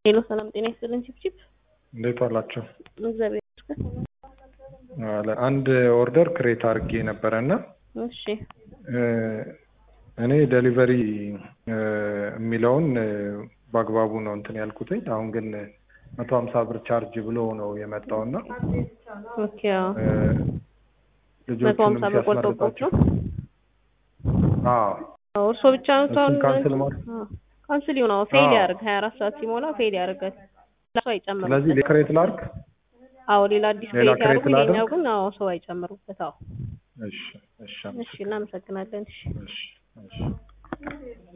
ሄሎ ሰላም ጤና ይስጥልን ቺፕቺፕ እንዴት ዋላችሁ? እግዚአብሔር ይመስገን። አለ አንድ ኦርደር ክሬት አድርጌ ነበረ እና እሺ እኔ ዴሊቨሪ የሚለውን በአግባቡ ነው እንትን ያልኩትኝ። አሁን ግን መቶ ሀምሳ ብር ቻርጅ ብሎ ነው የመጣው እና ኦኬ አዎ መቶ ልጆቹንም ሀምሳ ብር ቆርጦቦት ሲያስመርጣቸው ነው አዎ አዎ እርሶ ብቻ ነው እሱን አሁን ካንስል ማድረግ አዎ፣ ካንስል ይሁን። አዎ ፌል አዎ። ያደርግ ሀያ አራት ሰዓት ሲሞላ ፌል ያደርጋል። ሰው አይጨምሩበት። ስለዚህ ክሬት ላድርግ። አዎ ሌላ አዲስ ሌላ ክሬት ያደርጉ። ክሬት ይሄኛው ላድርግ? ግን አዎ ሰው አይጨምሩበት። አዎ እሺ እሺ እሺ እናመሰግናለን። እሺ እሺ እሺ